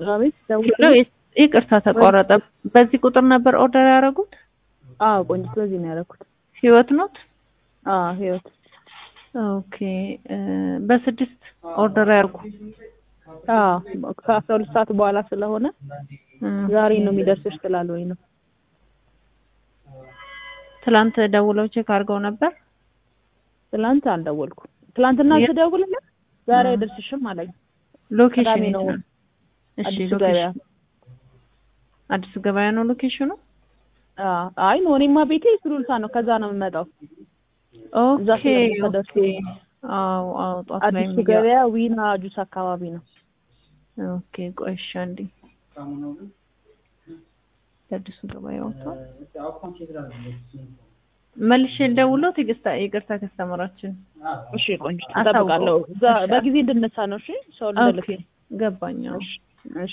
አቤት ደውል ሄሎ፣ ይቅርታ ተቋረጠ። በዚህ ቁጥር ነበር ኦርደር ያደረጉት? አዎ ቆንጆ በዚህ ነው ያደረኩት ህይወት ኖት? አዎ ህይወት ኦኬ እ በስድስት ኦርደር ያርጉ። አዎ ከአስራ ሁለት ሰዓት በኋላ ስለሆነ ዛሬ ነው የሚደርስሽ ስላልሆኝ ነው ትላንት ደውለው ቼክ አድርገው ነበር? ትላንት አልደወልኩም ትላንትና ስደውልለት ዛሬ አይደርስሽም አለኝ ሎኬሽን ቅዳሜ የት ነው ነው? እሺ አዲሱ ሎኬሽን ገበያ አዲሱ ገበያ ነው ሎኬሽኑ? አዎ አይ ነው እኔማ ቤቴ ሱሉልታ ነው ከዛ ነው የምመጣው እዛ ኦኬ ስለምትደርሱ ኦኬ። አዎ አዎ ጧት ላይ አዲሱ የሚገባ ገበያ ዊና ጁስ አካባቢ ነው ኦኬ ቆይ እሺ አንዴ የአዲሱ ገበያ ወጥቷል። መልሼ ልደውለው ትዕግስት ይቅርታ ከስተመራችን እሺ ቆንጆ አሳውቀው። እጠብቃለሁ እዛ በጊዜ እንድነሳ ነው እሺ ሰው ልልክ ኦኬ ገባኝ አዎ። እሺ እሺ